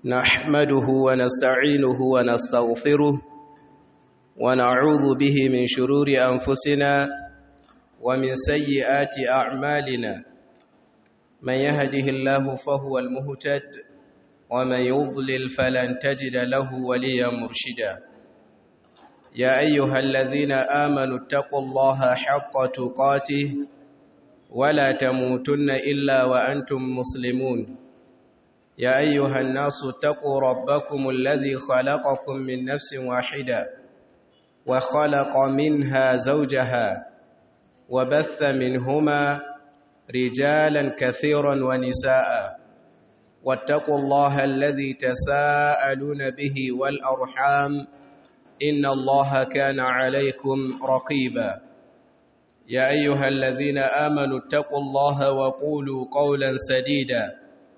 نحمده ونستعينه ونستغفره ونعوذ به من شرور أنفسنا ومن سيئات أعمالنا من يهده الله فهو المهتد ومن يضلل فلن تجد له وليا مرشدا يا أيها الذين آمنوا اتقوا الله حق تقاته ولا تموتن إلا وأنتم مسلمون يا أيها الناس اتقوا ربكم الذي خلقكم من نفس واحدة وخلق منها زوجها وبث منهما رجالا كثيرا ونساء واتقوا الله الذي تساءلون به والأرحام إن الله كان عليكم رقيبا يا أيها الذين آمنوا اتقوا الله وقولوا قولا سديدا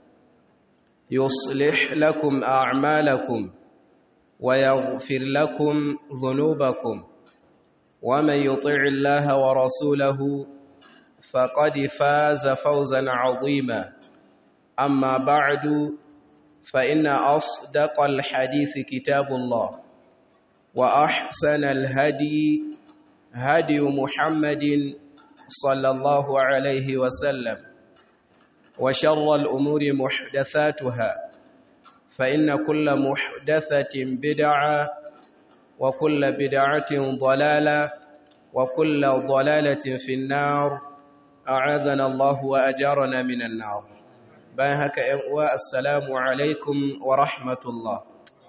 يصلح لكم أعمالكم ويغفر لكم ذنوبكم ومن يطع الله ورسوله فقد فاز فوزا عظيما أما بعد فإن أصدق الحديث كتاب الله وأحسن الهدي هدي محمد صلى الله عليه وسلم وشر الأمور محدثاتها فإن كل محدثة بدعة وكل بدعة ضلالة وكل ضلالة في النار أعاذنا الله وأجارنا من النار باهك السلام عليكم ورحمة الله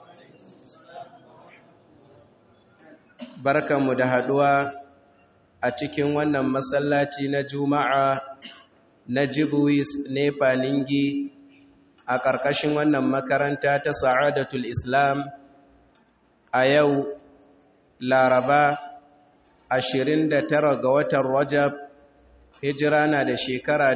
barkanmu da haduwa a cikin wannan masallaci na juma'a na jibuwis nepa ningi a ƙarƙashin wannan makaranta ta sa'adatul islam a yau laraba 29 ga watan rajab hijira na da shekara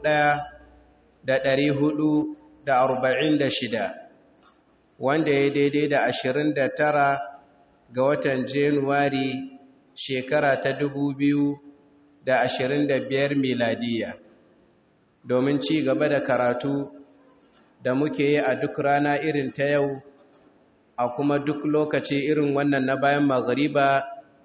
1446 wanda ya daidai da 29 ga watan Januwari shekara ta dubu biyu da ashirin da biyar miladiya domin ci gaba da karatu da muke yi a duk rana irin ta yau a kuma duk lokaci irin wannan na bayan magariba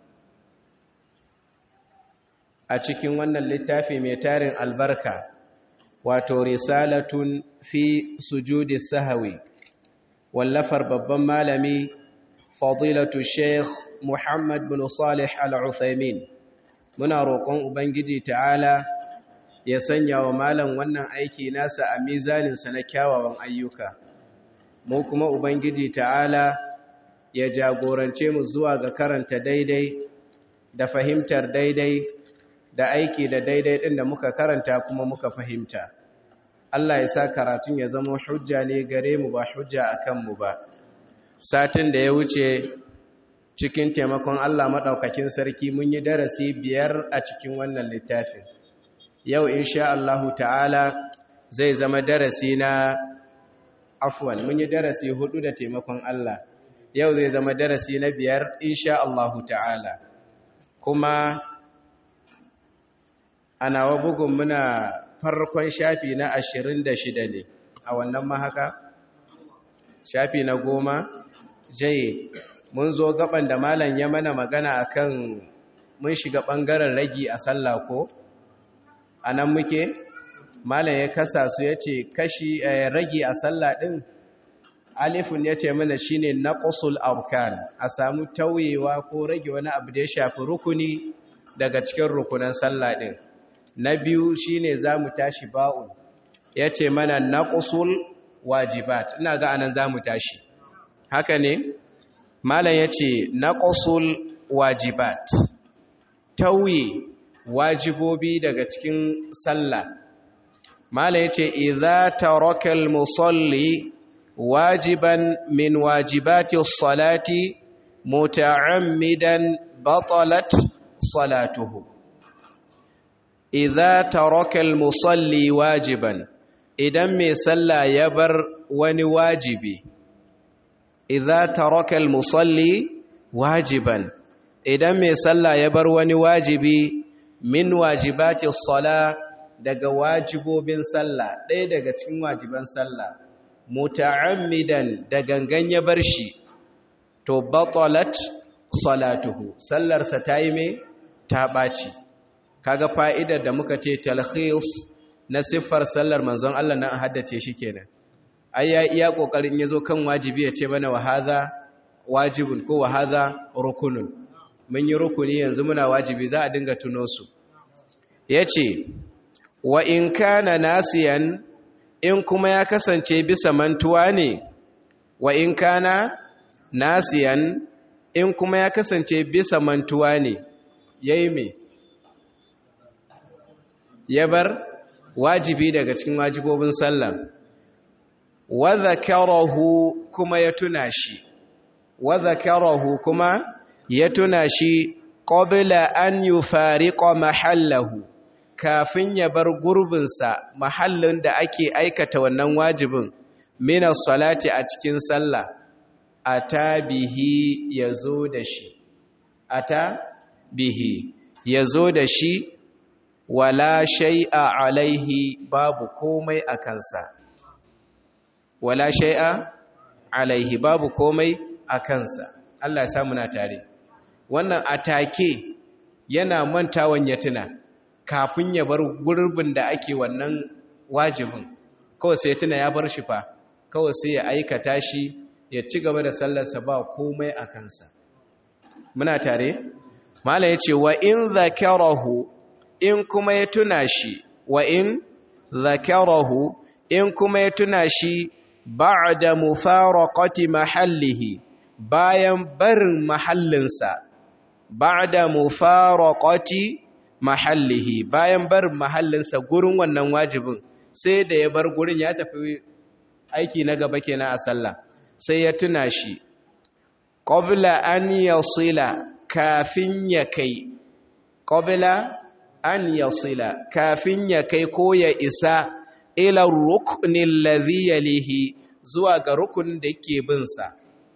a cikin wannan littafi mai tarin albarka wato risalatun fi sujudi sahawi wallafar babban malami fadilatu sheikh muhammad bin salih al-uthaymin muna roƙon ubangiji ta'ala ya sanya wa malam wannan aiki nasa a mizaninsa na kyawawan ayyuka mu kuma ubangiji ta'ala ya jagorance mu zuwa ga karanta daidai da fahimtar daidai da aiki da daidai ɗin da muka karanta kuma muka fahimta Allah ya sa karatun ya zama hujja ne gare mu ba hujja a kanmu ba satin da ya wuce cikin taimakon Allah maɗaukakin sarki mun yi darasi biyar a cikin wannan littafin yau insha Allahu ta'ala zai zama darasi na afwan mun yi darasi hudu da taimakon Allah yau zai zama darasi na biyar insha Allahu ta'ala kuma a nawa bugun muna farkon shafi na ashirin da shida ne a wannan mahaka shafi na goma jaye mun zo gaban da malam ya mana magana akan mun shiga bangaren ragi a sallah ko anan muke malam ya kasa su yace kashi ragi a sallah din alifun yace mana shine naqsul arkan a samu tauyewa ko rage wani abu da ya shafi rukuni daga cikin rukunan sallah din na biyu shine zamu tashi ba'un yace mana naqsul wajibat ina ga anan zamu tashi haka ne malam yace naqsul wajibat tauye wajibobi daga cikin sallah malam yace idza taraka musalli wajiban min wajibati as-salati muta'ammidan batalat salatuhu idza taraka musalli wajiban idan mai sallah ya bar wani wajibi idza taraka al-musalli wajiban idan mai sallah ya bar wani wajibi min wajibati as-sala daga wajibobin sallah ɗaya daga cikin wajiban sallah muta'ammidan da gangan ya bar shi to batalat salatuhu sallarsa ta yi mai ta ɓaci kaga fa'idar da muka ce talhis na siffar sallar manzon Allah na haddace shi kenan ai ya iya kokarin yazo kan wajibi ya ce mana wa hadha wajibun ko wa hadha rukunun mun yi rukuni yanzu muna wajibi za a dinga tuno su yace wa in kana nasiyan in kuma ya kasance bisa mantuwa ne wa in kana nasiyan in kuma ya kasance bisa mantuwa ne yayi me ya bar wajibi daga cikin wajibobin sallah wa zakarahu kuma ya tuna shi wa zakarahu kuma ya tuna shi qabla an yufariqa mahallahu kafin ya bar gurbinsa mahallin da ake aikata wannan wajibin min salati a cikin sallah ata bihi yazo da shi ata bihi yazo da shi wala shay'a alaihi babu komai a kansa wala shay'a alaihi babu komai a kansa Allah ya samu na tare wannan atake yana mantawan ya tuna kafin ya bar gurbin da ake wannan wajibin kawai sai tuna ya bar shi fa kawai sai ya aikata shi ya ci gaba da sallarsa ba komai a kansa muna tare mala yace wa in zakarahu in kuma ya tuna shi wa in zakarahu in kuma ya tuna shi ba'da mufaraqati mahallihi bayan barin mahallinsa ba'da mufaraqati mahallihi bayan barin mahallinsa gurin wannan wajibin sai da ya bar gurin ya tafi aiki na gaba kenan a sallah sai ya tuna shi qabla an yasila kafin ya kai qabla an yasila kafin ya kai ko ya isa ila ruknin ladhi yalihi zuwa ga rukunin da yake bin sa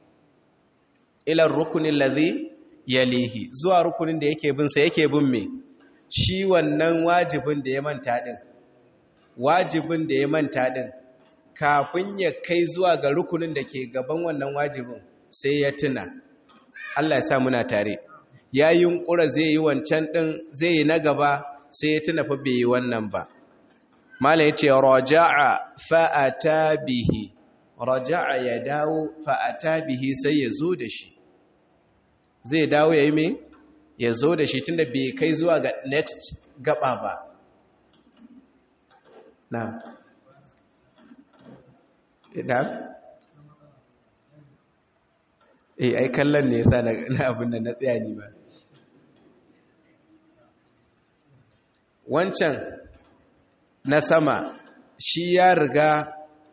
ila ruknin ladhi yalihi zuwa rukunin da yake bin sa yake bin me shi wannan wajibin da ya manta din wajibin da ya manta din kafin ya kai zuwa ga rukunin da ke gaban wannan wajibin sai ya tuna Allah ya sa muna tare ya yi ƙura zai yi wancan ɗin zai yi na gaba sai ya tuna fa bai yi wannan ba malam ya ce raja'a fa'ata bihi raja'a ya dawo fa'ata bihi sai ya zo da shi zai dawo ya yi mai ya zo da shi tunda bai kai zuwa ga next gaba ba na na eh ai kallon ne yasa na abin da na tsaya ni ba wancan na sama shi ya riga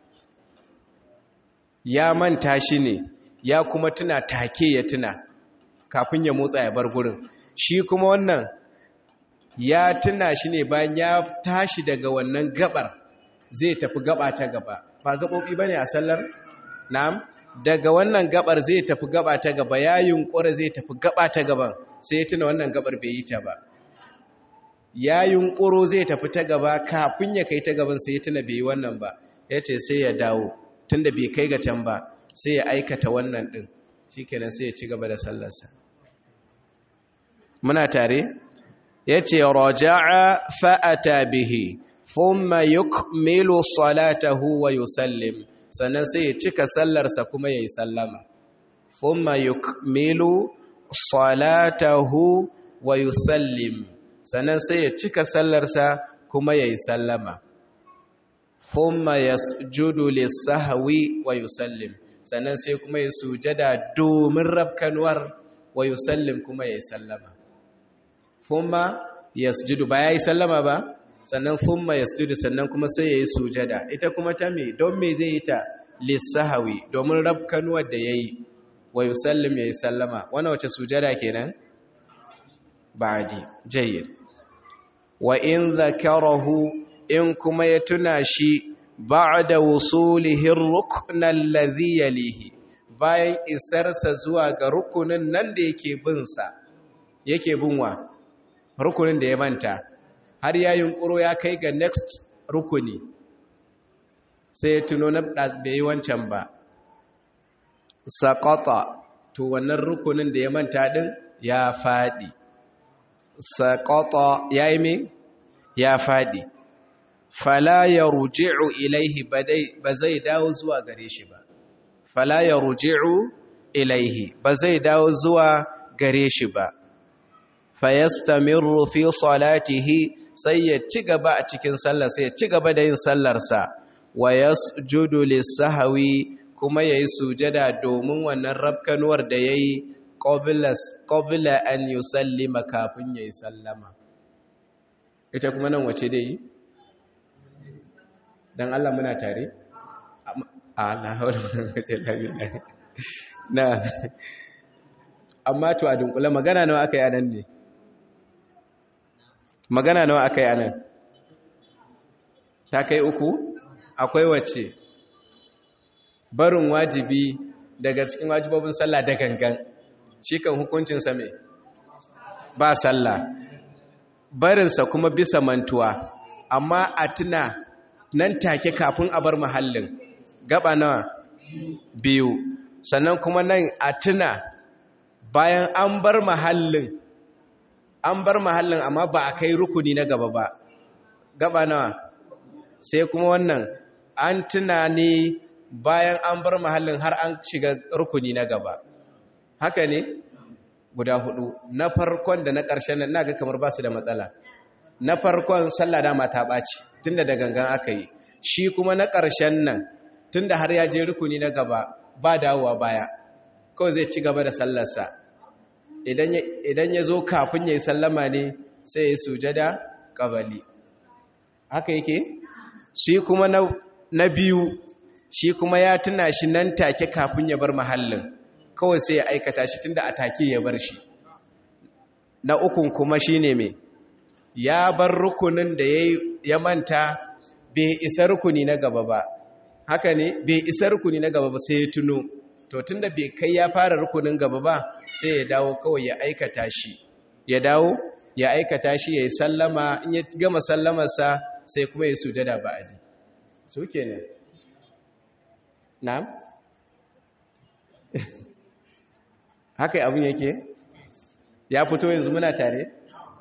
ya manta shi ne ya kuma tuna take ya tuna kafin ya motsa ya bar gurin shi kuma wannan ya tuna shi ne bayan ya tashi daga wannan gabar zai tafi gaba ta gaba ba gaɓoɓi ba ne a sallar na'am daga wannan gabar zai tafi gaba ta gaba ya yunkura zai tafi gaba ta gaban sai ya tuna wannan gabar bai yi ta ba ya yunkuro zai tafi ta gaba kafin ya kai ta gaban sai ya tuna bai yi wannan ba ya ce sai ya dawo tunda bai kai ga can ba sai ya aikata wannan ɗin shi kenan sai ya ci gaba da sallarsa muna tare ya ce raja'a fa'ata bihi thumma yukmilu salatahu wa yusallim sannan sai ya cika sallarsa kuma ya yi sallama thumma yukmilu salatahu wa yusallim sannan sai ya cika sallarsa kuma ya yi sallama thumma yasjudu lis-sahwi wa yusallim sannan sai kuma ya sujada domin rabkanwar wa yusallim kuma ya yi sallama thumma yasjudu ba ya yi sallama ba sannan thumma yasjudu sannan kuma sai ya yi sujada ita kuma ta me don me zai yi ta lis-sahwi domin rabkanwar da yayi wa yusallim ya yi sallama wannan wace sujada kenan ba'di jayyid wa in zakarahu in kuma ya tuna shi ba'da wusulihi ar-rukn alladhi yalihi bayan isarsa zuwa ga rukunin nan da yake bin sa yake binwa rukunin da ya manta har ya yunkuro ya kai ga next rukuni sai ya tuno na bai yi wancan ba saƙaƙa to wannan rukunin da ya manta ɗin ya faɗi saƙaƙa ya yi min ya faɗi fala ya ruji'u ilaihi ba zai dawo zuwa gare shi ba fala ya ruji'u ilaihi ba zai dawo zuwa gare shi ba fayastamirru fi salatihi sai ya ci gaba a cikin sallar sai ya ci gaba da yin sallarsa wa yasjudu lis-sahwi kuma yayi sujada domin wannan rabkanuwar da yayi qabla qabla an yusallima kafin yayi sallama ita kuma nan wace dai dan Allah muna tare Allah hawla kace la na amma to a dunkule magana nawa aka yi anan ne magana nawa aka yi anan ta kai uku akwai wacce barin wajibi daga cikin wajibobin sallah da gangan shi kan hukuncinsa mai ba sallah barinsa kuma bisa mantuwa amma a tuna nan take kafin a bar mahallin gaba nawa biyu sannan kuma nan a tuna bayan an bar mahallin an bar mahallin amma ba a kai rukuni na gaba ba gaba nawa sai kuma wannan an tuna ne bayan an bar mahallin har an shiga rukuni na gaba haka ne guda hudu na farkon da na ƙarshen nan naga kamar ba su da matsala na farkon sallah dama ta ɓaci tunda da gangan aka yi shi kuma na ƙarshen nan tunda har ya je rukuni na gaba ba dawowa baya kawai zai ci gaba da sallarsa idan ya zo kafin ya yi sallama ne sai ya sujada ƙabali haka yake shi kuma na biyu shi kuma ya tuna shi nan take kafin ya bar mahallin kawai sai ya aikata shi tunda a take ya bar shi na ukun kuma shi ne mai ya bar rukunin da ya manta bai isa rukuni na gaba ba haka ne bai isa rukuni na gaba ba sai ya tuno to tunda bai kai ya fara rukunin gaba ba sai ya dawo kawai ya aikata shi ya dawo ya aikata shi ya yi sallama in ya gama sallamarsa sai kuma ya sujada ba'adi su kenan na'am haka abin yake ya fito yanzu muna tare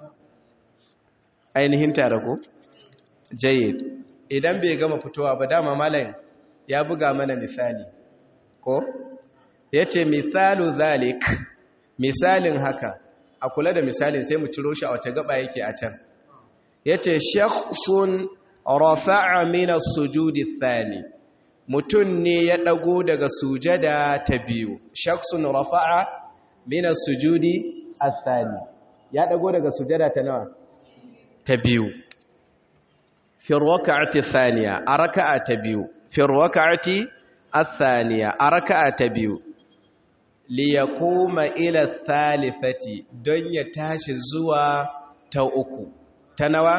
ainihin tare ko jayyid idan bai gama fitowa ba dama malam ya buga mana misali ko ya ce misalu zalik misalin haka a kula da misalin sai mu ciro shi a wace gaba yake a can ya ce shakhsun rafa'a mina sujudi thani mutum ne ya ɗago daga sujada ta biyu shakhsun rafa'a mina sujudi thani ya ɗago daga sujada ta nawa ta biyu fi raka'ati thaniya a raka'a ta biyu fi raka'ati الثانية أركعة تبيو ليقوم إلى الثالثة دنيا تاش زوا توأكو تنوى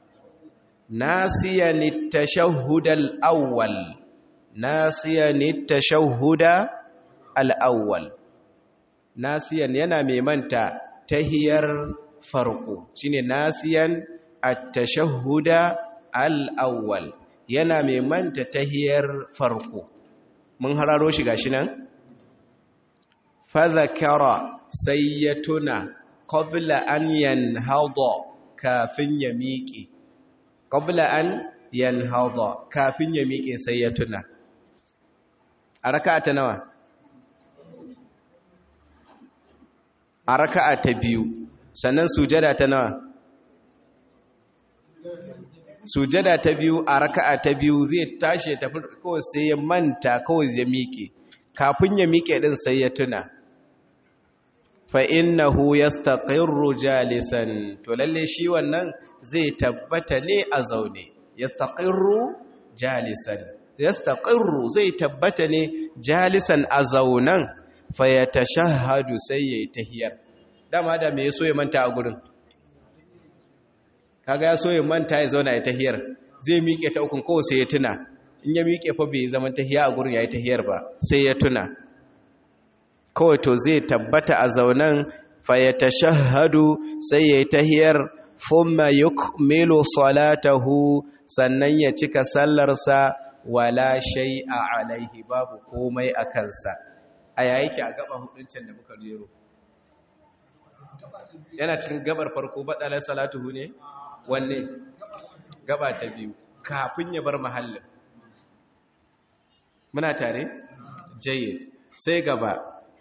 ناسيا التشهد الأول ناسيا التشهد الأول ناسيا ينامي منتا تهير فرقو شيني ناسيا التشهد الأول yana mai manta tahiyar farko mun hararo shi gashi nan fadhakara sai ya tuna qabla an yanhada kafin ya miƙe qabla an yanhada kafin ya miƙe sai ya tuna a raka'a ta nawa a raka'a ta biyu sannan sujada ta nawa sujada ta biyu a raka'a ta biyu zai tashi tafi kawai sai ya manta kawai ya miƙe kafin ya miƙe din sai ya tuna fa innahu yastaqirru jalisan to lalle shi wannan zai tabbata ne a zaune yastaqirru jalisan yastaqirru zai tabbata ne jalisan a zaunan fa yatashahhadu sai yayi tahiyar dama da me yaso ya manta a gurin kaga ya so ya manta ya zauna ya tahiyar zai miƙe ta ukun kowa sai ya tuna in ya miƙe fa bai zaman tahiya a gurin yayi tahiyar ba sai ya tuna kawai to zai tabbata a zaunan fa ya tashahhadu sai yayi tahiyar thumma yukmilu salatahu sannan ya cika sallarsa wala shay'a alaihi babu komai a kansa a yayi ki a gaba huduncin da muka jero yana cikin gabar farko badalar salatuhu ne wanne gaba ta biyu kafin ya bar mahallin muna tare jayyid sai gaba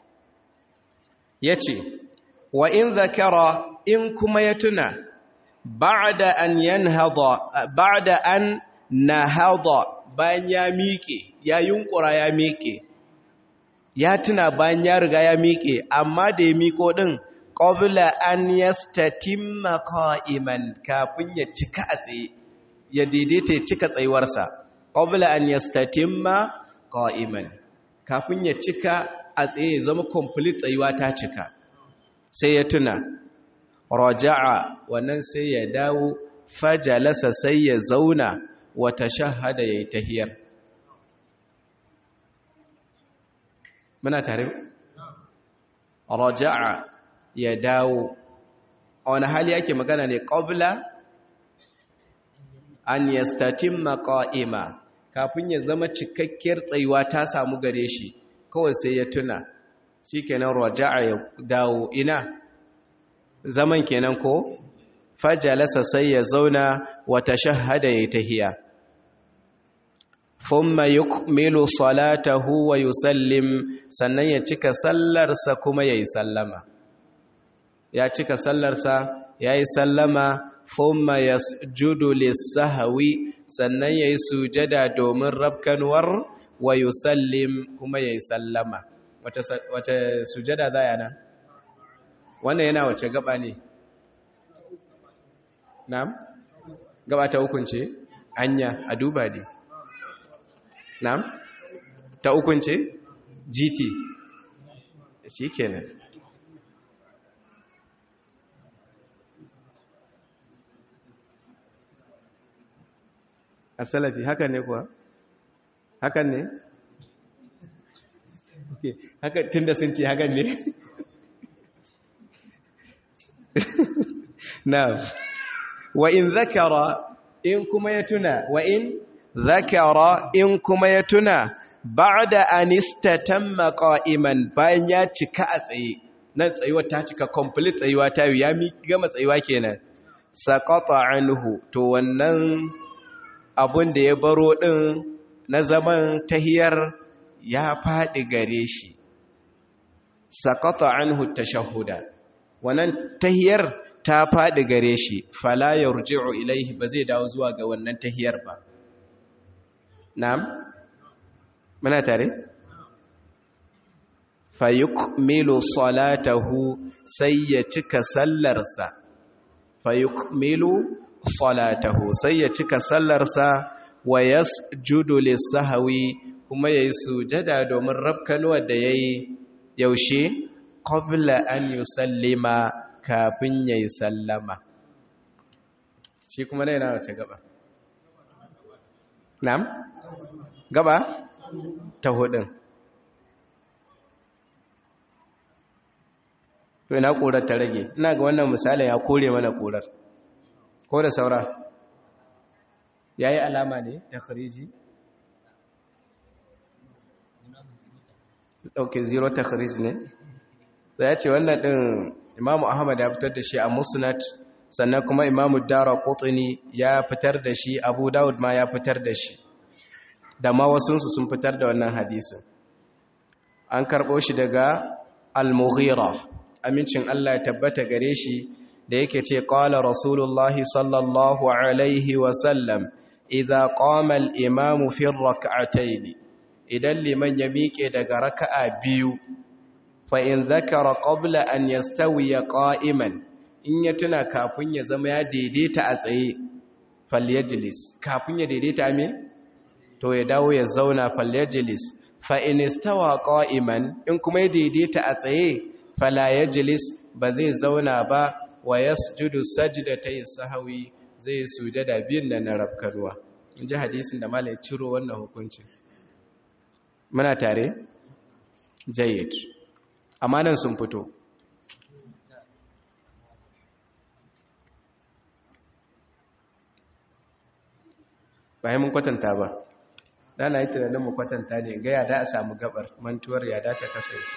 yace wa in zakara in kuma ya tuna ba'da an yanhada ba'da an nahada bayan ya miƙe ya yunkura ya miƙe ya tuna bayan ya riga ya miƙe amma da ya miƙo din qabla an yastatimma qa'iman kafin ya cika a tsaye ya daidaita ya cika tsayuwarsa qabla an yastatimma qa'iman kafin ya cika a tsaye zama complete tsayuwa ta cika sai ya tuna raja'a wannan sai ya dawo fajalasa sai ya zauna wata shahada yayi tahiyar muna tare raja'a ya dawo a wani hali yake magana ne qabla an yastatimma qa'ima kafin ya zama cikakkiyar tsayuwa ta samu gare shi kawai sai ya tuna shikenan raja'a ya dawo ina zaman kenan ko fajalasa sai ya zauna wa tashahhada ya tahiya thumma yukmilu salatahu wa yusallim sannan ya cika sallarsa kuma yayi sallama ya cika sallarsa yayi sallama thumma yasjudu lis-sahwi sannan yayi sujada domin rabkanwar wa yusallim kuma yayi sallama wace wace sujada zaya nan wannan yana wace gaba ne na'am gaba ta hukunce anya a duba ne na'am ta hukunce gt shikenan asalafi hakan ne kuwa hakan ne haka tunda sun ce hakan ne na'am wa in zakara in kuma ya tuna wa in zakara in kuma ya tuna ba'da an istatamma qa'iman bayan ya cika a tsaye nan tsayuwa ta cika complete tsayuwa ta ya mi gama tsayuwa kenan saqata anhu to wannan abun da ya baro din na zaman tahiyar ya fadi gare shi saqata anhu tashahhuda wannan tahiyar ta faɗi gare shi fala yarji'u ilaihi ba zai dawo zuwa ga wannan tahiyar ba na'am muna tare fayukmilu salatahu sai ya cika sallarsa fayukmilu salatahu sai ya cika sallarsa wa yasjudu lis-sahwi kuma yayi sujada domin rabkanuwa da yayi yaushe qabla an yusallima kafin yayi sallama shi kuma ne na wace gaba na'am gaba ta hudun to ina korar ta rage ina ga wannan misalin ya kore mana korar ko da saura yayi alama ne ta khariji okay zero ta khariji ne sai ya ce wannan din imamu ahmad ya fitar da shi a musnad sannan kuma imamu dara qutni ya fitar da shi abu daud ma ya fitar da shi da ma wasunsu sun fitar da wannan hadisin an karɓo shi daga al-mughira amincin Allah ya tabbata gare shi da yake ce qala rasulullahi sallallahu alaihi wa sallam idza qama al-imamu fi rak'atayn idan liman ya miƙe daga raka'a biyu fa in zakara qabla an yastawiya qa'iman in ya tuna kafin ya zama ya daidaita a tsaye falyajlis kafin ya daidaita me to ya dawo ya zauna falyajlis fa in istawa qa'iman in kuma ya daidaita a tsaye fala yajlis ba zai zauna ba wa yasjudu sajdatay sahwi zai sujada biyun da na rabkarwa in ji hadisin da malai ciro wannan hukuncin muna tare jayyid amma nan sun fito ba mun kwatanta ba dana yi tunanin mu kwatanta ne ga yada a samu gabar mantuwar yada ta kasance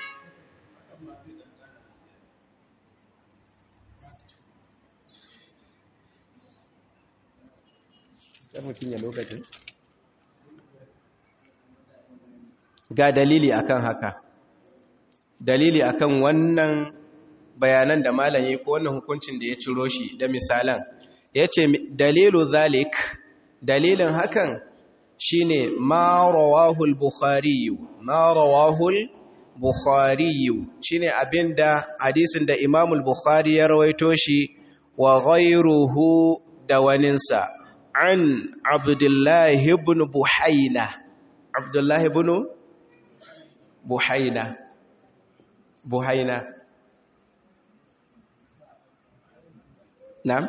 mutum ya lokacin ga dalili akan haka dalili akan wannan bayanan da malaye ko wannan hukuncin da ya ciro shi da misalan ya ce dalilu zalik dalilin hakan shine ma rawahul bukhari ma rawahul bukhari shine abinda hadisin da imamul bukhari ya rawaito shi wa ghayruhu da waninsa an abdullahi ibn buhaina abdullahi ibn buhaina buhaina na'am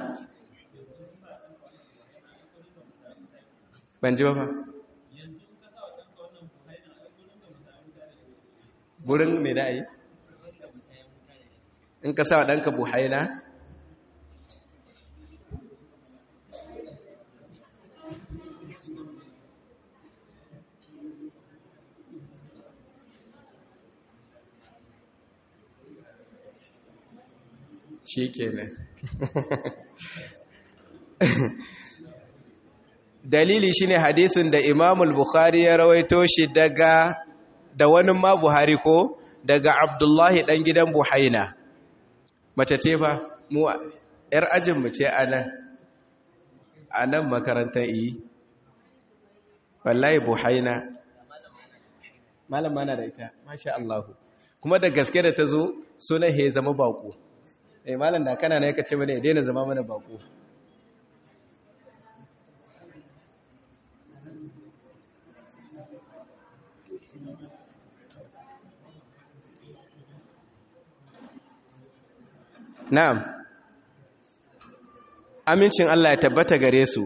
ban ji ba fa gurin me da yi in ka sa ɗanka buhaina shi kenan dalili shine hadisin da Imam al-Bukhari ya rawaito shi daga da wani ma Buhari ko daga Abdullahi dan gidan Buhaina mace ce fa mu yar ajin mu ce anan anan makarantar yi wallahi Buhaina malama na da ita masha Allah kuma da gaske da tazo sunan he zama bako eh malam da kana ne kace mana ya daina zama mana bako Na'am, amincin Allah ya tabbata gare su,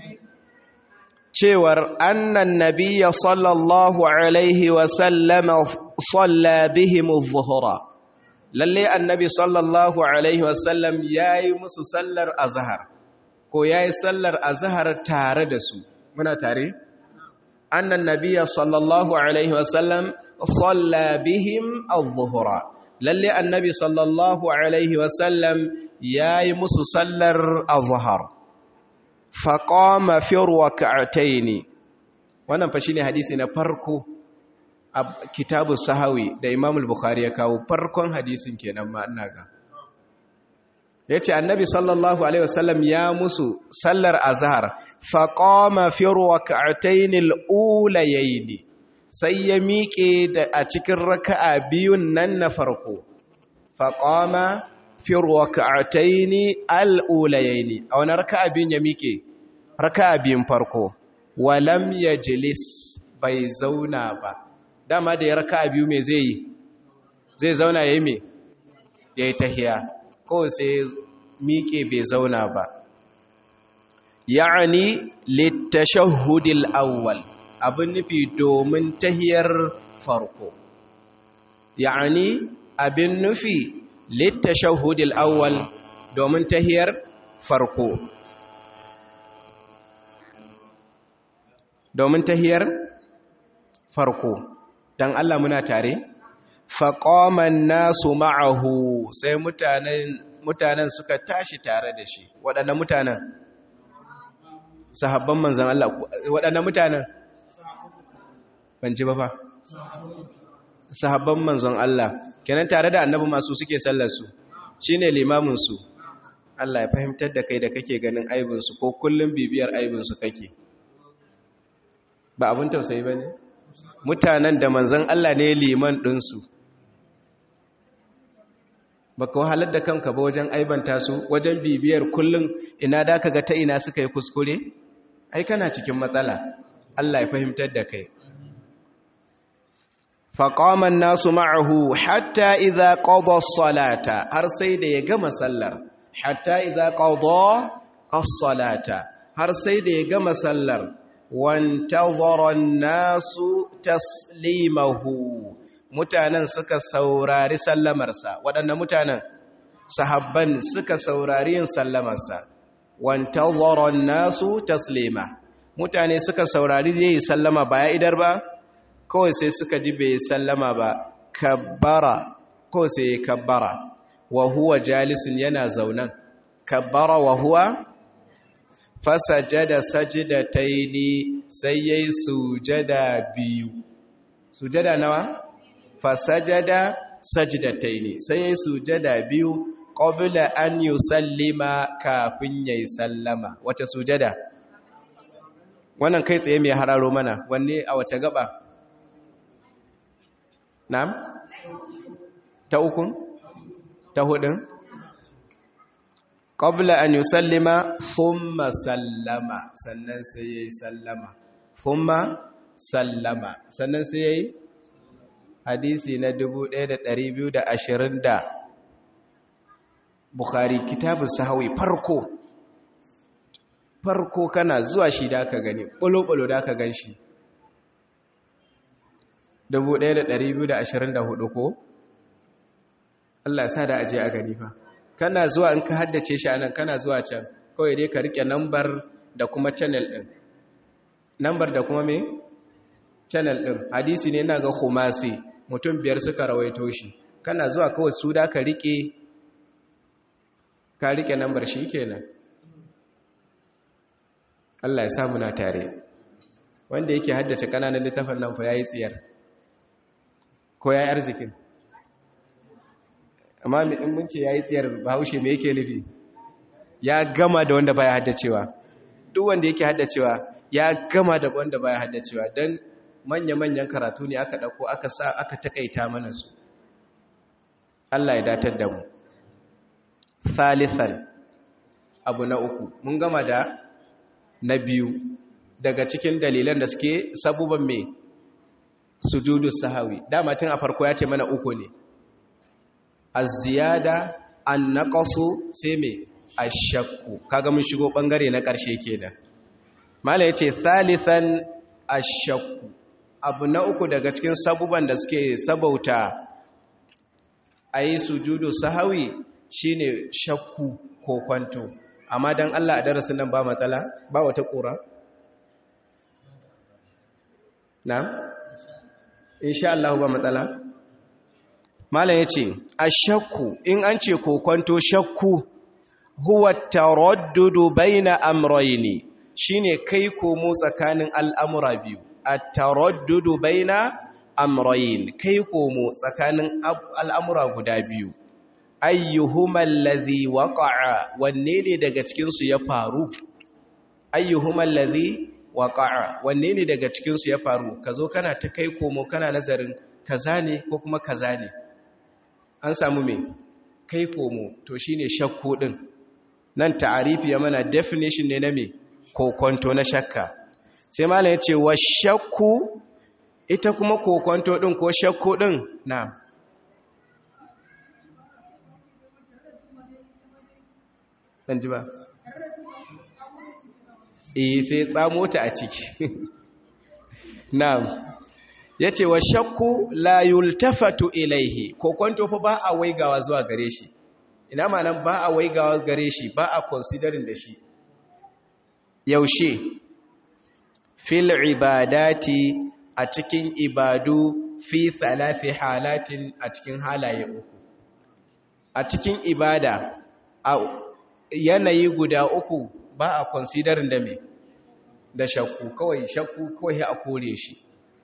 cewar annan nabiya sallallahu Alaihi wasallama salla bihimu zuhura, lalle annabi sallallahu Alaihi wasallam ya yi musu sallar azahar, ko ya yi sallar azahar tare da su, muna tare? Annan nabiya sallallahu Alaihi wasallam salla bihim al-zuhura. lalle annabi sallallahu alaihi wasallam ya yi musu sallar azhar faƙoma firwa ka'ataini wannan fa shine hadisi na farko a kitabu sahawi da imam al-bukhari ya kawo farkon hadisin kenan ma ina ga yace annabi sallallahu alaihi wasallam ya musu sallar azhar faqama firwa ka'ataini al-ulayaini sai ya miƙe da a cikin raka'a biyun nan na farko faƙama fi raka'ataini al'ulayaini a wani raka'a biyun ya miƙe raka'a biyun farko walam ya jilis bai zauna ba dama da ya raka'a biyu mai zai yi zai zauna ya yi mai ya yi tahiya ko sai miƙe bai zauna ba ya'ani littashahudil awwal abin nufi domin tahiyar farko ya'ani abin nufi littashahudil awwal domin tahiyar farko domin tahiyar farko dan Allah muna tare faqaman nasu ma'ahu sai mutanen mutanen suka tashi tare da shi waɗannan mutanen sahabban manzan Allah waɗannan mutanen ban ji ba fa sahabban manzon Allah kenan tare da annabi masu suke sallar su shine limamin su Allah ya fahimtar da kai da kake ganin aibin su ko kullum bibiyar aibin su kake ba abun tausayi bane mutanen da manzon Allah ne liman din su baka wahalar da kanka ba wajen aibanta su wajen bibiyar kullum ina da ka ga ta ina suka yi kuskure ai kana cikin matsala Allah ya fahimtar da kai فقام الناس معه حتى إذا قضى الصلاة هر سيد يقام سلر حتى إذا قضى الصلاة هر سيد يقام سلر وانتظر الناس تسليمه mutanen suka saurari sallamarsa waɗanda mutanen sahabban suka saurari yin sallamarsa wantazara nasu taslima mutane suka saurari yayi sallama ba ya idar ba kawai sai suka ji bai sallama ba kabbara ko sai kabbara wa huwa jalisun yana zaunan kabbara wa huwa fasajada sajdataini sai yayi sujada biyu sujada nawa fasajada sajdataini sai yayi sujada biyu qabla an yusallima kafin yayi sallama wace sujada wannan kai tsaye mai hararo mana wanne a wace gaba na'am ta ukun ta hudun qabla an yusallima thumma sallama sannan sai yayi sallama thumma sallama sannan sai yayi hadisi na 1220 da Bukhari kitabun sahawi farko farko kana zuwa shi da ka gani ɓulo-ɓulo da ka gan shi 1224 ko? Allah sa da aje a gani fa kana zuwa in ka haddace shi anan kana zuwa can kawai dai ka rike nambar da kuma channel din nambar da kuma me channel din hadisi ne ina ga khumasi mutum biyar suka rawaito shi kana zuwa kawai su da ka rike ka rike nambar shi kenan Allah ya sa muna tare wanda yake haddace kananan littafin nan fa yayi tsiyar ko yayi arzikin amma in mun ce yayi tsiyar bahaushe me yake nufi ya gama da wanda baya haddacewa duk wanda yake haddacewa ya gama da wanda baya haddacewa dan manya-manyan karatu ne aka dauko aka sa aka takaita mana su Allah ya datar da mu thalithan abu na uku mun gama da na biyu daga cikin dalilan da suke sabuban mai sujudu sahawi dama tun a farko ya ce mana uku ne az-ziyada an-naqsu sai mai ash-shakku kaga mun shigo bangare na ƙarshe kenan mala yace thalithan ash-shakku abu na uku daga cikin sabuban da suke sabauta ayi sujudu sahawi shine shakku ko kwanto amma dan Allah a darasin nan ba matsala ba wata ƙura na insha Allah ba matsala malam yace ashakku in an ce kokonto shakku huwa taraddudu baina amrayni shine kai komo tsakanin al'amura biyu at-taraddudu baina amrayn kai komo tsakanin al'amura guda biyu ayyuhuma allazi waqa'a wanne ne daga cikin su ya faru ayyuhuma allazi waqa'a wanne ne daga cikin su ya faru kazo kana ta kai komo kana nazarin kaza ne ko kuma kaza ne an samu me kai komo to shine shakku din nan ta'arifi ya mana definition ne na me kokonto na shakka sai malam yace wa shakku ita kuma kokonto din ko shakku din na ɗan ji ba eh sai tsamo ta a ciki na'am yace wa shakku la yultafatu ilaihi ko kwanto fa ba a waigawa zuwa gare shi ina ma'anan ba a waigawa gare shi ba a considering da shi yaushe fil ibadati a cikin ibadu fi thalathi halatin a cikin halaye uku a cikin ibada a yanayi guda uku ba a considering da me da shakku kawai shakku kawai a kore shi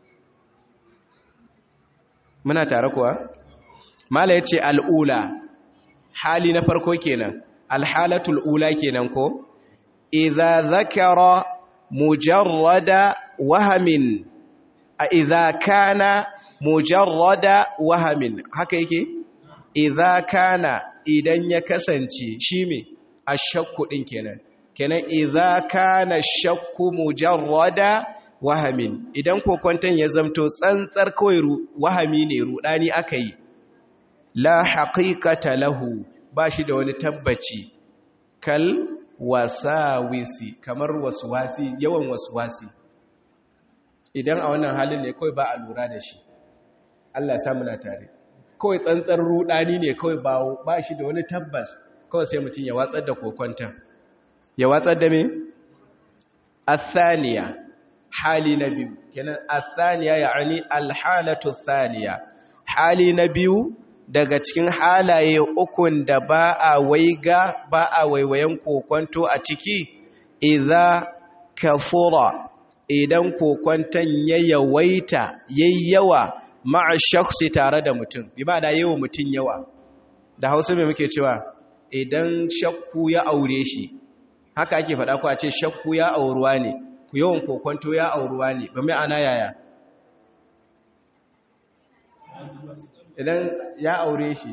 muna tare kuwa mala yace al'ula hali na farko kenan alhalatul ula kenan ko idza zakara mujarrada wahamin a idza kana mujarrada wahamin haka yake idza kana idan ya kasance shi me ashakku din kenan kenan idza kana shakku mujarrada wahamin idan kokwanton ya zamto tsantsar kawai wahami ne rudani aka yi la haqiqata lahu ba shi da wani tabbaci kal wasawisi kamar waswasi yawan waswasi idan a wannan halin ne kawai ba a lura da shi Allah ya samu na tare kawai tsantsar rudani ne kawai ba shi da wani tabbas kawai sai mutum ya watsar da kokwanton ya watsar da me athaniya hali na biyu kenan athaniya ya'ani alhalatu thaniya hali na biyu daga cikin halaye ukun da ba a waiga ba a waiwayen kokonto a ciki idza kafura idan kokonton ya yawaita yayyawa ma'a shakhsi tare da mutum bi ba da yawa mutum yawa da hausa mai muke cewa idan shakku ya aure shi haka ake faɗa ku a ce shakku ya auruwa ne ku yawan kokonto ya auruwa ne ba mai ana yaya idan ya aure shi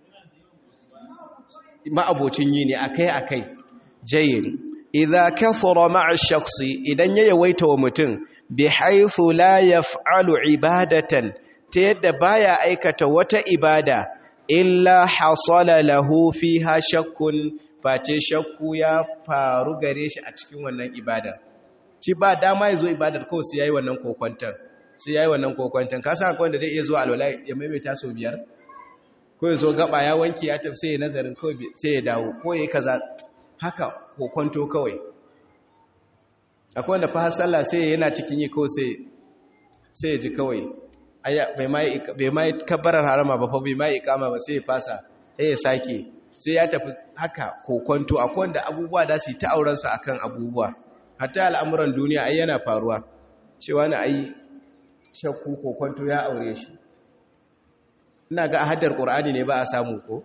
ma'abocin yi ne akai-akai jayin idza kathura ma'a shakhsi idan ya yawaita wa mutum bi haythu la yaf'alu ibadatan ta yadda baya aikata wata ibada illa hasala lahu fiha shakkun face shakku ya faru gare shi a cikin wannan ibadar shi ba dama ya zo ibadar kawai sai yayi wannan kokwantar sai yayi wannan kokwantar ka san akwai wanda zai iya zuwa alwala ya maimaita sau biyar ko ya zo gaba ya wanke ya tafi sai ya nazarin kawai sai ya dawo ko ya yi kaza haka kokwanto kawai akwai wanda fa sallah sai yana cikin yi ko sai sai ya ji kawai bai ma kabbarar harama ba fa bai ma ikama ba sai ya fasa sai ya sake sai ya tafi haka kokwanto akwai wanda abubuwa da su yi ta aurensa akan abubuwa hatta al'amuran duniya ai yana faruwa cewa na ai shakku kokwanto ya aure shi ina ga haddar ƙur'ani ne ba a samu ko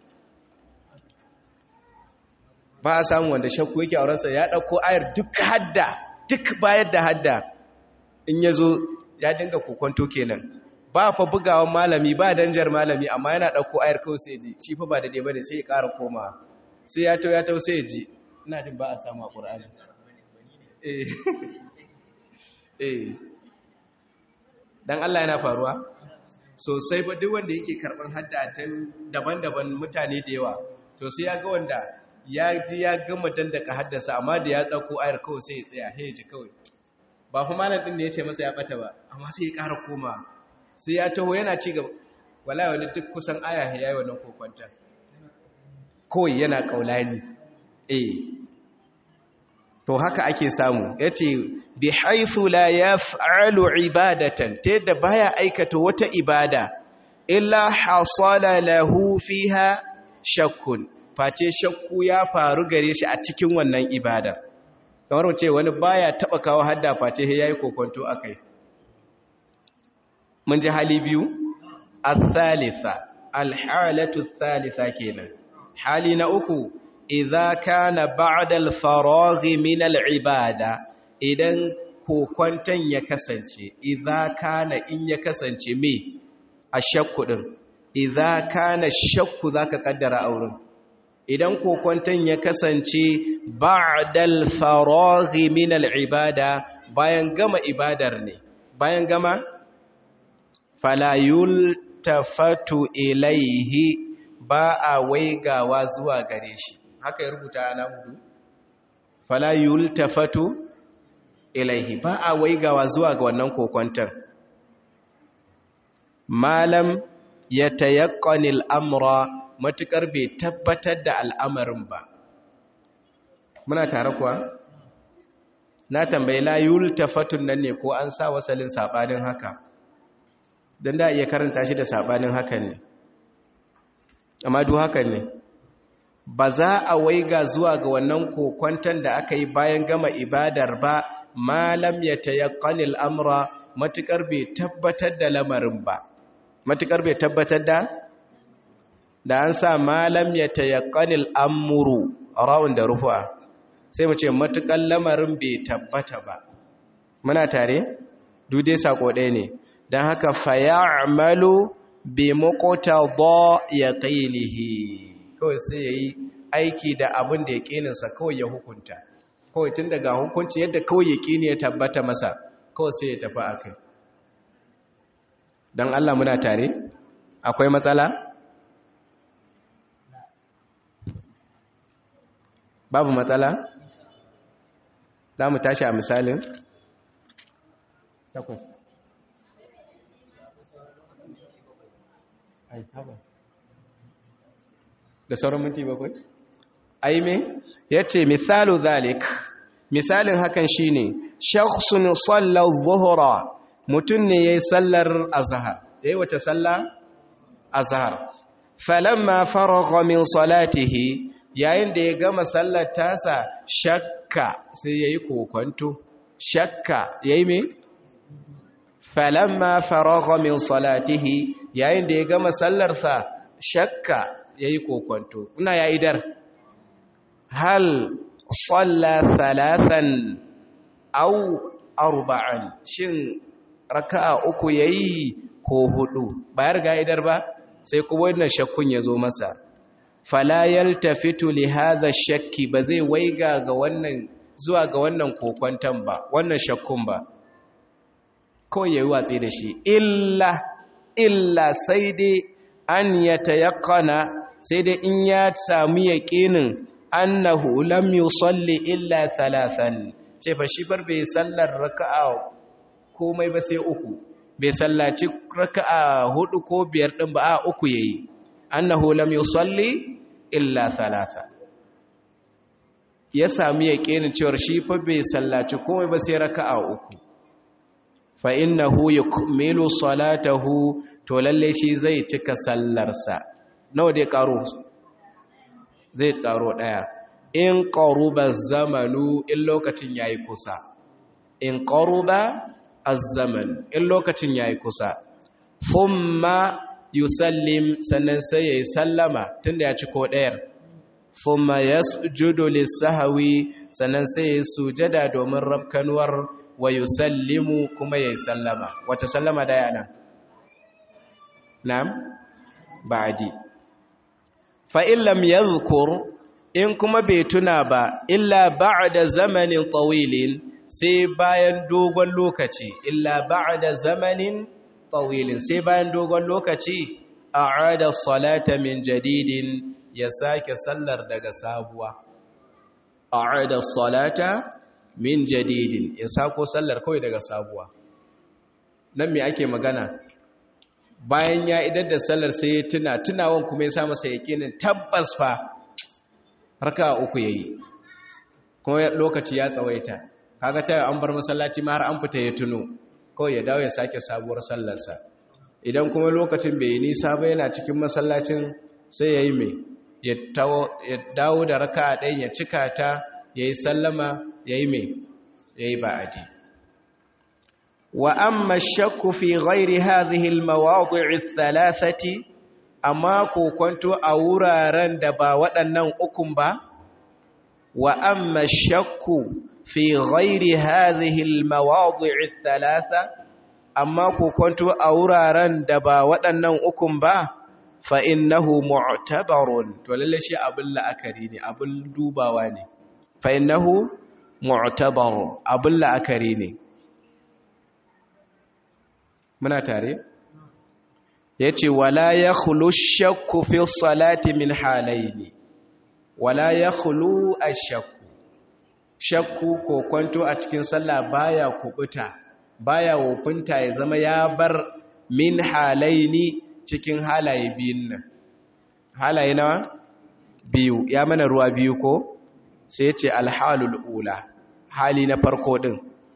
ba a samu wanda shakku yake aurensa ya ɗauko ayar duk hadda duk bayar da hadda in ya zo ya dinga kokonto kenan ba fa bugawan malami ba danjar malami amma yana ɗauko ayar kawai sai ji shi fa ba da ɗaya ne sai ya ƙara koma sai ya tau ya tau sai ya ji ina jin ba a samu a ƙur'ani eh eh dan Allah yana faruwa sosai ba duk wanda yake karban hadda ta daban-daban mutane da yawa to sai ya ga wanda ya ji ya gama dandaka haddasa amma da ya dauko ayar kawai sai ya tsaya sai ya ji kawai ba fa malam din ne ya ce masa ya bata ba amma sai ya ƙara koma sai ya taho yana ci gaba wallahi wani duk kusan aya ya yi wannan kokwanta kawai yana kaulani eh to haka ake samu yace bi haythu la yaf'alu ibadatan ta yadda baya aikata wata ibada illa hasala lahu fiha shakkun face shakku ya faru gare shi a cikin wannan ibada kamar mu ce wani baya taba kawo hadda face yayi kokonto akai mun ji hali biyu al-thalitha al-halatu al-thalitha kenan hali na uku idza kana ba'da al-faragh min al-ibada idan kokwantan ya kasance idza kana in ya kasance me ashakku din idza kana shakku zaka kaddara auren idan kokwantan ya kasance ba'da al-faragh min al-ibada bayan gama ibadar ne bayan gama fala yultafatu ilaihi ba a waigawa zuwa gare shi haka ya rubuta ana hudu fala yultafatu ilaihi ba a waigawa zuwa ga wannan kokwantar malam ya tayaqqani al'amra matukar bai tabbatar da al'amarin ba muna tare kuwa na tambayi la yultafatun nan ne ko an sa wasalin sabanin haka dan da iya karanta shi da sabanin hakan ne amma duk hakan ne ba za a waiga zuwa ga wannan kokwantan da aka yi bayan gama ibadar ba malam ya tayaqqani al'amra matukar bai tabbatar da lamarin ba matukar bai tabbatar da da an sa malam ya tayaqqani al'amru rawun da rufa sai mu ce matukar lamarin bai tabbata ba muna tare duk dai sako ɗaya ne don haka fayamalu bi muqtada yaqinihi kawai sai yayi aiki da abin da yaqininsa kawai ya hukunta kawai tun daga hukunci yadda kawai yaqini ya tabbata masa kawai sai ya tafi akai dan Allah muna tare akwai matsala babu matsala za mu tashi a misalin takwas da sauran minti bakwai aime ya ce misalu zalik misalin hakan shine shakhsun salla adh-dhuhra mutun ne yayi sallar azhar yayi wata salla azhar falamma faragha min salatihi yayin da ya gama sallar tasa shakka sai yayi kokonto shakka yayi me falamma faragha min salatihi yayin da ya gama sallarsa shakka yayi kokonto ina ya idar hal salla thalathan aw arba'an shin raka'a uku yayi ko hudu bayar ga idar ba sai kuma wannan shakkun ya zo masa fala yaltafitu li hadha shakki ba zai waiga ga wannan zuwa ga wannan kokwantan ba wannan shakkun ba kawai yayi watsi da shi illa illa sai dai an yatayaqqana sai dai in ya samu yaqinin annahu lam yusalli illa thalathan ce fa shi bar bai sallar raka'a komai ba sai uku bai sallaci raka'a hudu ko biyar din ba a uku yayi annahu lam yusalli illa thalatha ya sami yaqinin cewa shi fa bai sallaci komai ba sai raka'a uku fa innahu yukmilu salatahu to lalle shi zai cika sallarsa nawa dai karo zai karo daya in qaruba zamanu in lokacin yayi kusa in qaruba az-zaman in lokacin yayi kusa thumma yusallim sannan sai yayi sallama tunda ya ci ko dayar thumma yasjudu lis-sahwi sannan sai yayi sujada domin rabkanuwar wa yusallimu kuma yayi sallama wace sallama da yana na'am ba'di fa in lam yadhkur in kuma bai tuna ba illa ba'da zamanin tawilin sai bayan dogon lokaci illa ba'da zamanin tawilin sai bayan dogon lokaci a'ada salata min jadidin ya sake sallar daga sabuwa a'ada salata min jadidin ya sako sallar kawai daga sabuwa nan me ake magana bayan ya idar da sallar sai ya tuna tunawan kuma ya sa masa yakinin tabbas fa raka uku yayi kuma lokaci ya tsawaita kaga ta an bar masallaci ma har an fita ya tuno kawai ya dawo ya sake sabuwar sallarsa idan kuma lokacin bai yi nisa ba yana cikin masallacin sai ya yi mai ya dawo da raka ɗayan ya cika ta ya yi sallama ya yi mai ya yi ba'adi wa amma shakku fi ghairi hadhihi al-mawadi'i thalathati amma kokonto a wuraren da ba waɗannan ukun ba wa amma shakku fi ghairi hadhihi al-mawadi'i thalatha amma kokonto a wuraren da ba waɗannan ukun ba fa innahu mu'tabarun to lalle shi abin la'akari ne abin dubawa ne fa innahu mu'tabar abin la'akari ne muna tare yace wala yakhlu shakku fi salati min halaini wala yakhlu ash-shakku shakku ko kwanto a cikin sallah baya kubuta baya wofinta ya zama ya bar min halaini cikin halaye biyun nan halaye nawa biyu ya mana ruwa biyu ko sai ya ce alhalul ula hali na farko din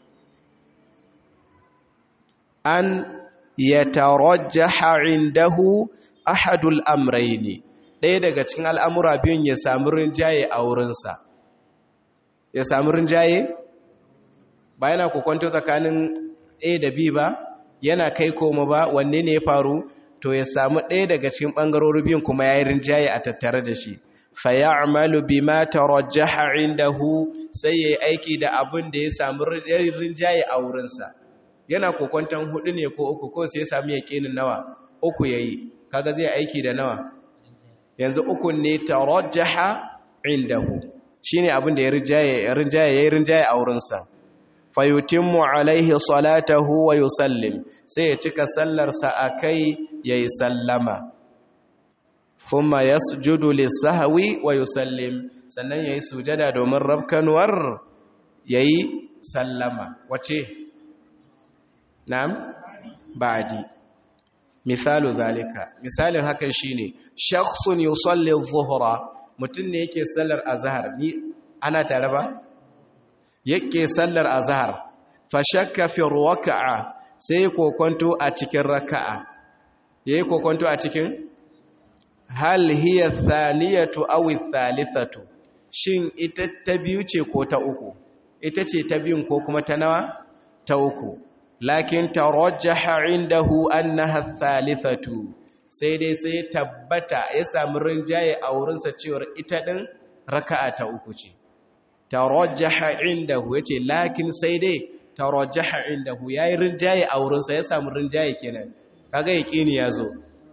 an yatarajjaha indahu ahadul amrayni ɗaya daga cikin al'amura biyun ya samu rinjaye a wurinsa ya samu rinjaye ba yana kukwanto tsakanin a da b ba yana kai koma ba wanne ne ya faru to ya samu ɗaya daga cikin ɓangarori biyun kuma ya yi rinjaye a tattare da shi fa ya amalu bi ma tarajjaha indahu sai ya yi aiki da abin da ya samu rinjaye a wurinsa yana kokwanton hudu ne ko uku ko sai ya sami yaƙinin nawa uku ya yi kaga zai aiki da nawa yanzu uku ne tarajjaha indahu shine abin da ya rinjaye ya yi rinjaye a wurinsa fayutimmu alaihi salatahu wa yusallim sai ya cika sallarsa akai yayi sallama thumma yasjudu lis-sahwi wa yusallim sannan yayi sujada domin rabkanwar yayi sallama wace na'am ba'di misalu zalika misalin hakan shine shakhsun yusalli adh-dhuhra mutun ne yake sallar azhar ni ana tare ba yake sallar azhar fa shakka fi raka'a sai kokonto a cikin raka'a yayi kokonto a cikin hal hiya thaniyatu aw thalithatu shin ita ta biyu ce ko ta uku ita ce ta biyun ko kuma ta nawa ta uku lakin tarajjaha indahu annaha thalithatu sai dai sai tabbata ya samu rinjaye a wurinsa cewar ita din raka'a ta uku ce tarajjaha indahu yace lakin sai dai tarajjaha indahu yayi rinjaye a wurinsa ya samu rinjaye kenan kaga yaqini yazo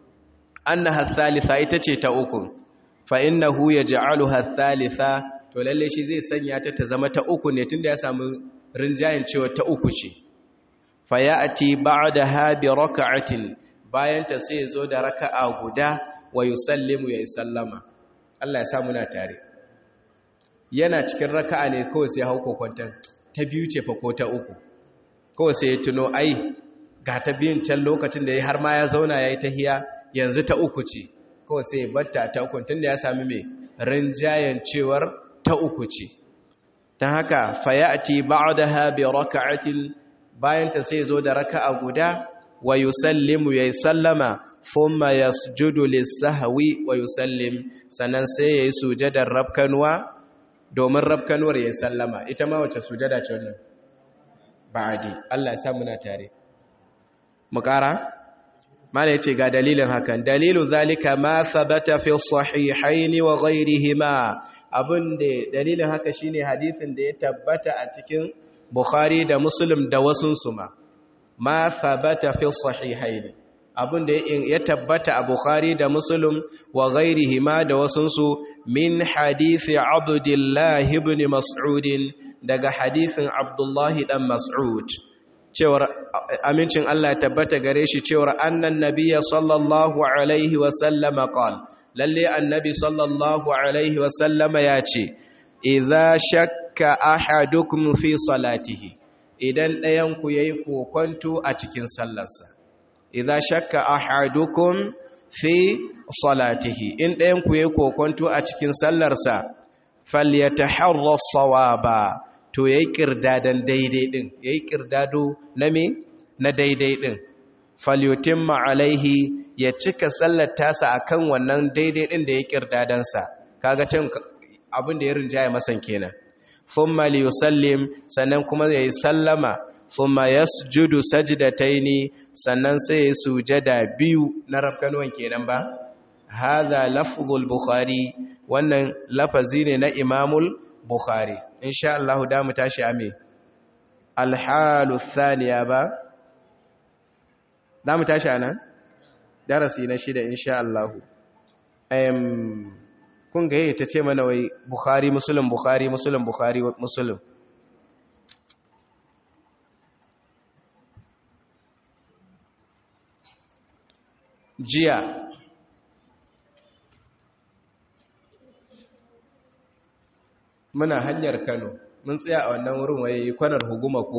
annaha thalitha ita ce ta uku fa innahu yaj'aluha thalitha to lalle shi zai sanya ta ta zama ta uku ne tunda ya samu rinjayen cewa ta uku ce fa ya'ti ba'daha bi rak'atin bayan ta sai zo da raka'a guda wa yusallimu ya sallama Allah ya sa muna tare yana cikin raka'a ne kawai sai hauko kwantan ta biyu ce fa ko ta uku kawai sai ya tuno ai ga ta biyun can lokacin da ya har ma ya zauna yayi tahiya yanzu ta uku ce kawai sai batta ta uku tun da ya sami mai rinjayen cewar ta uku ce ta haka fayati ba'daha bi raka'atin bayan ta sai zo da raka'a guda wa yusallimu yayi sallama thumma yasjudu lis-sahwi wa yusallim sannan sai yayi sujadar rabkanwa domin rabkanwar yayi sallama ita ma wace sujada ce wannan ba'adi Allah ya sa muna tare mu ƙara mana yace ga dalilin hakan dalilu zalika ma thabata fi sahihaini wa ghayrihima abinda dalilin haka shine hadisin da ya tabbata a cikin Bukhari da Muslim da wasun su ma ma thabata fi sahihaini abinda ya tabbata a Bukhari da Muslim wa ghayrihima da wasun su min hadisi Abdullah ibn Mas'ud daga hadisin Abdullah dan Mas'ud cewar amincin Allah ya tabbata gare shi cewar annan nabiyya sallallahu alaihi wasallama qal lalle annabi sallallahu alaihi wasallama ya ce idza shakka ahadukum fi salatihi idan ɗayan ku yayi kokonto a cikin sallarsa idza shakka ahadukum fi salatihi in ɗayan ku yayi kokonto a cikin sallarsa falyataharra sawaba to ya yi ƙirdadan daidai ɗin ya yi ƙirdado na me na daidai ɗin falyotin ma'alaihi ya cika sallar tasa a kan wannan daidai ɗin da ya ƙirdadansa kaga can abin da ya rinjaya masan kenan thumma liyusallim sannan kuma ya yi sallama thumma yasjudu sajdataini sannan sai ya sujada biyu na rafkanuwan kenan ba hadha lafzul bukhari wannan lafazi ne na imamul bukhari insha Allah da mu tashi ame alhalu thaniya ba da mu tashi anan darasi na shida insha Allah em kun ga yayi tace mana wai bukhari muslim bukhari muslim bukhari muslim jiya muna hanyar Kano mun tsaya a wannan wurin waye kwanar huguma ko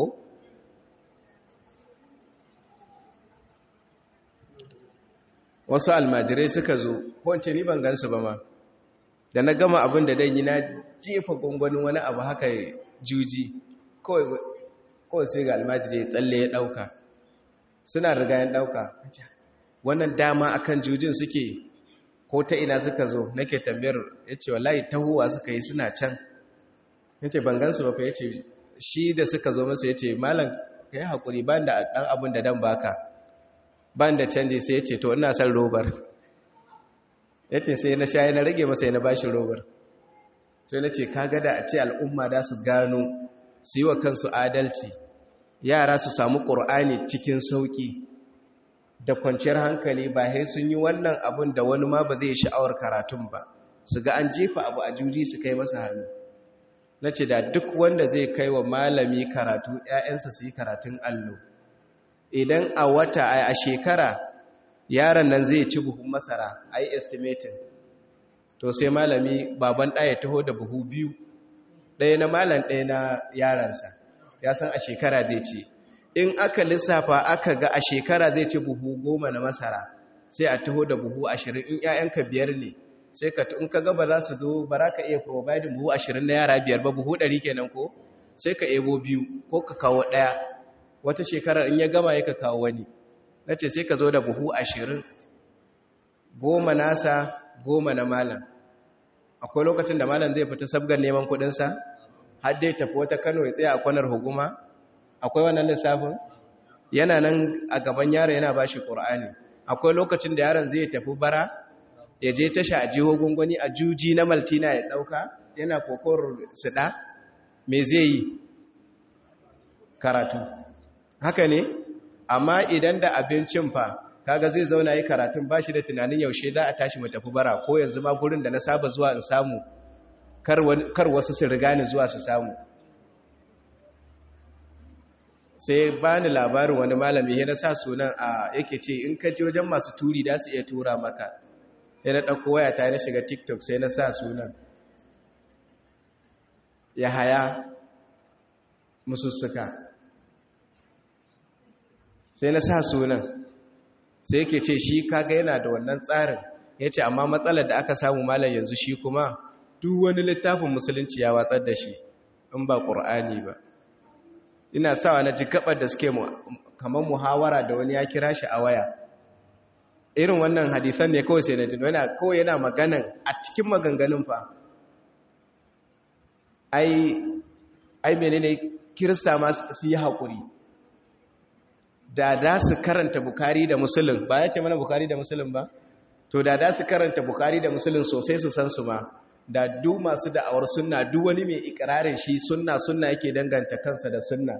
wasu almajirai suka zo ko ni ban gansu ba ma da na gama abin da dan yi na jefa gwangwanin wani abu haka juji kawai sai ga almajirai tsalle ya dauka suna riga ya dauka wannan dama akan jujin suke ko ta ina suka zo nake tambayar ya ce wallahi tahowa suka yi suna can ya ce ban gansu ba fa ya ce shi da suka zo masa ya ce malam ka yi haƙuri ba da ɗan abin da dan baka ba da canji sai ya ce to ina son robar ya ce sai na shayi na rage masa na bashi robar sai na ce ka gada a ce al'umma da su gano su yi wa kansu adalci yara su samu ƙur'ani cikin sauƙi da kwanciyar hankali ba sai sun yi wannan abin da wani ma ba zai sha'awar karatun ba su ga an jefa abu a juji su kai masa hannu na ce da duk wanda zai kai wa malami karatu ‘ya'yansa su yi karatun allo idan a wata a shekara yaron nan zai ci buhun masara a yi estimating to sai malami baban ɗaya taho da buhu biyu ɗaya na malam ɗaya na yaransa ya san a shekara zai ci in aka lissafa aka ga a shekara zai ci buhu goma na masara sai a taho da buhu ashirin in ‘ya'yanka biyar ne sai ka in ka gaba za su zo ba za ka iya providing buhu ashirin na yara biyar ba buhu ɗari kenan ko sai ka ebo biyu ko ka kawo ɗaya wata shekarar in ya gama ya ka kawo wani na ce sai ka zo da buhu ashirin goma nasa goma na malam akwai lokacin da malam zai fita sabgar neman kudinsa har dai tafi wata kano ya tsaye a kwanar hukuma akwai wannan lissafin yana nan a gaban yaro yana ba shi ƙur'ani akwai lokacin da yaron zai tafi bara ya je tasha a jiho gungwani a juji na maltina ya ɗauka yana kokor suɗa me zai yi karatu haka ne amma idan da abincin fa kaga zai zauna yi karatun bashi da tunanin yaushe za a tashi mu tafi bara ko yanzu ma gurin da na saba zuwa in samu kar wasu su riga ni zuwa su samu sai ba ni labarin wani malami ya na sa sunan a yake ce in ka je wajen masu turi da su iya tura maka sai na ɗauko waya ta na shiga tiktok sai na sa sunan ya haya musussuka sai na sa sunan sai yake ce shi kaga yana da wannan tsarin ya ce amma matsalar da aka samu malam yanzu shi kuma duk wani littafin musulunci ya watsar da shi in ba ƙur'ani ba ina sawa na ji gabar da suke kamar muhawara da wani ya kira shi a waya irin wannan hadisan ne kawai sai na jin wani kawai yana maganan a cikin maganganun fa ai ai menene kirista ma su yi haƙuri da da su karanta bukari da musulun ba ya ce mana bukari da musulun ba to da da su karanta bukari da musulun sosai su san su ma da duk masu da'awar sunna duk wani mai ikirarin shi sunna sunna yake danganta kansa da sunna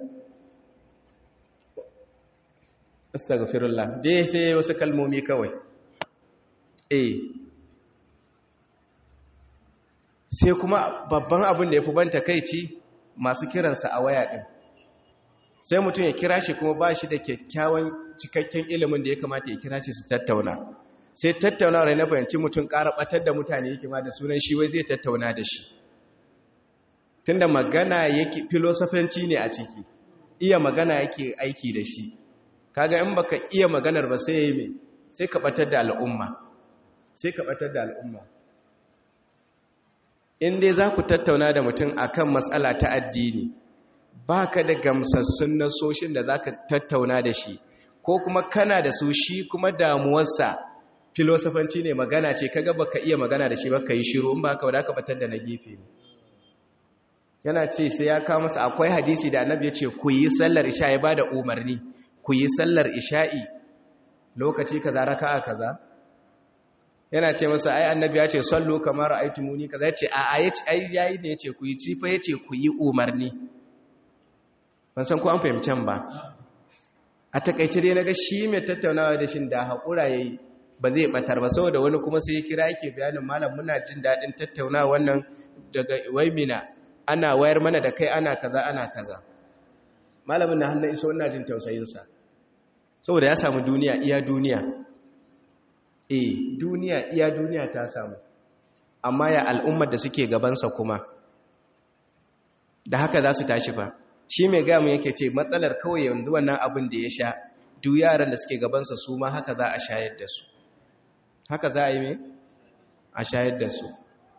astaghfirullah dai sai wasu kalmomi kawai eh sai kuma babban abin da ya fi ban takeici masu kiransa a waya din sai mutum ya kira shi kuma ba shi da kyakkyawan cikakken ilimin da ya kamata ya kira shi su tattauna sai tattauna rai na bayanci mutum ƙara ɓatar da mutane yake ma da sunan shi wai zai tattauna da shi tunda magana yake filosofanci ne a ciki iya magana yake aiki da shi kaga in baka iya maganar ba sai yayi sai ka ɓatar da al'umma sai ka ɓatar da al'umma in dai za ku tattauna da mutum akan matsala ta addini ba ka da gamsassun nasoshin da za ka tattauna da shi ko kuma kana da su shi kuma damuwarsa filosofanci ne magana ce kaga baka iya magana da shi baka yi shiru in ba ka wadaka batar da na gefe ne yana ce sai ya kawo masa akwai hadisi da annabi ya ce ku yi sallar isha ya bada umarni ku yi sallar isha'i lokaci kaza raka'a kaza yana ce masa ai annabi ya ce sallu kamar aitumuni kaza ya ce a ai yayi ne ya ce ku yi cifa ya ce ku yi umarni ban san ko an fahimcen ba a takaice dai naga shi mai tattaunawa da shi da haƙura yayi ba zai batar ba saboda wani kuma sai ya kira yake bayanin malam muna jin daɗin tattaunawa wannan daga waimina ana wayar mana da kai ana kaza ana kaza malamin na hannun iso ina jin tausayinsa saboda ya samu duniya iya duniya eh duniya iya duniya ta samu amma ya al'ummar da suke gabansa kuma da haka za su tashi ba shi mai gamu yake ce matsalar kawai yanzu wannan abin da ya sha duk yaran da suke gabansa su ma haka za a shayar da su haka za a yi mai a shayar da su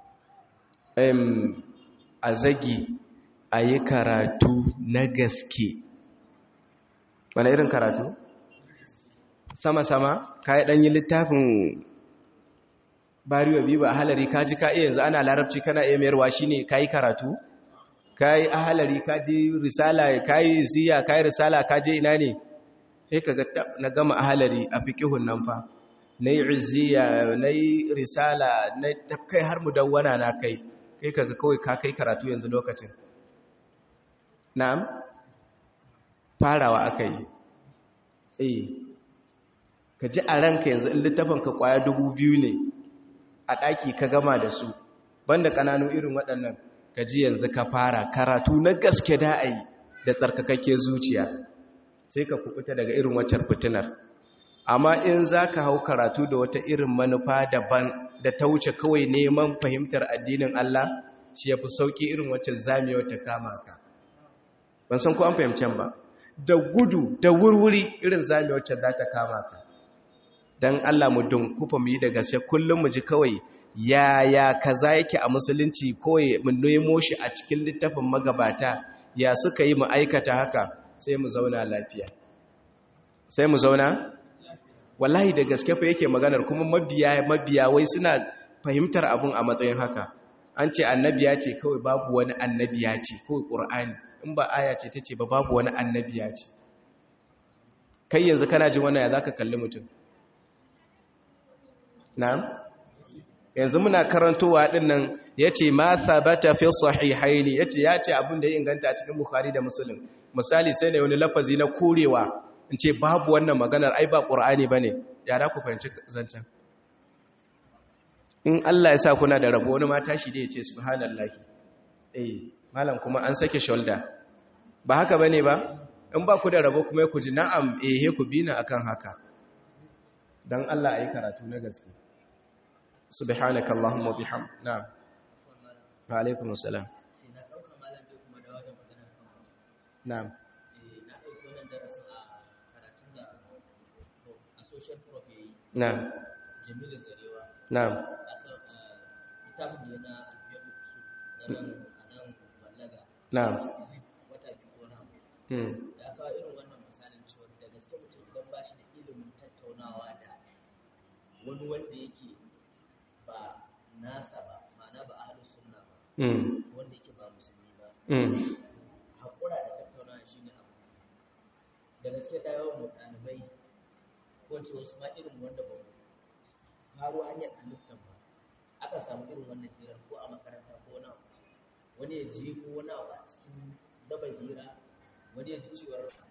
a zagi a yi karatu na gaske wani irin karatu sama-sama ka yi ɗanyi littafin bariwa biyu ba halari ka ji ka iya yanzu ana larabci kana iya mayarwa shi ne ka yi karatu ka yi ahalari ka je risala ka yi ziya ka yi risala ka je ina ne sai ka na gama ahalari a fikihun nan fa na yi izziya na yi risala na kai har mu dawwana na kai kai kaga kawai ka kai karatu yanzu lokacin na'am farawa aka yi eh ka ji a ranka yanzu in littafin ka kwaya dubu biyu ne a ɗaki ka gama da su banda ƙananu irin waɗannan ka ji yanzu ka fara karatu na gaske da a yi da tsarkakakke zuciya sai ka kubuta daga irin waccar fitinar amma in za ka hau karatu da wata irin manufa daban da ta wuce kawai neman fahimtar addinin Allah shi ya fi sauƙi irin wacce zamiyar ta kama ka ban san ko an fahimcen ba da gudu da wurwuri irin zamiyar wacce za ta kama ka don Allah mu dunkufa mu yi da gaske kullum mu ji kawai yaya kaza yake a musulunci kawai mu nemo shi a cikin littafin magabata ya suka yi mu aikata haka sai mu zauna lafiya sai mu zauna wallahi da gaske fa yake maganar kuma mabiya mabiya wai suna fahimtar abun a matsayin haka an ce annabiya ce kawai babu wani annabiya ce kawai ƙur'ani in ba aya ce ta ce ba babu wani annabiya ce kai yanzu kana jin wannan ya za ka kalli mutum na'am yanzu muna karantowa ɗin nan ya ce ma sabata fi sahihaini ya ce ya ce abin da ya inganta a cikin bukhari da musulun misali sai ne wani lafazi na korewa in ce babu wannan maganar ai ba ƙur'ani ba ne yara ku fahimci zancen in Allah ya sa kuna da rabo wani mata shi da ya ce subhanallahi eh malam kuma an sake shoulder ba haka bane ba in ba ku da rabo kuma ku ji na'am eh ku bina akan haka dan Allah ayi karatu na gaske subhanaka allahumma biham na'am wa alaikum assalam sai na dauka malam bai kuma dawo da magana kan na'am eh na dauki wannan darasin a karatun da a social prof yayi na'am Jamilu Zarewa na'am aka littafin da na alfiyar usul na nan a nan ballaga na'am wata biyu ko na abu hmm ya kawo irin wannan misalin cewa da gaske mutum idan ba shi da ilimin tattaunawa da wani wanda yake ba nasa ba ma'ana ba ahlus sunna ba hmm wanda yake ba musulmi ba hmm haƙura da tattaunawa shi ne abu da gaske da yawan mu ɗalibai ko ce wasu ma irin wanda ba mu faro hanyar halittar ba aka samu irin wannan hirar ko a makaranta ko wani abu wani ya je ko wani abu a cikin daba hira wani ya ji cewar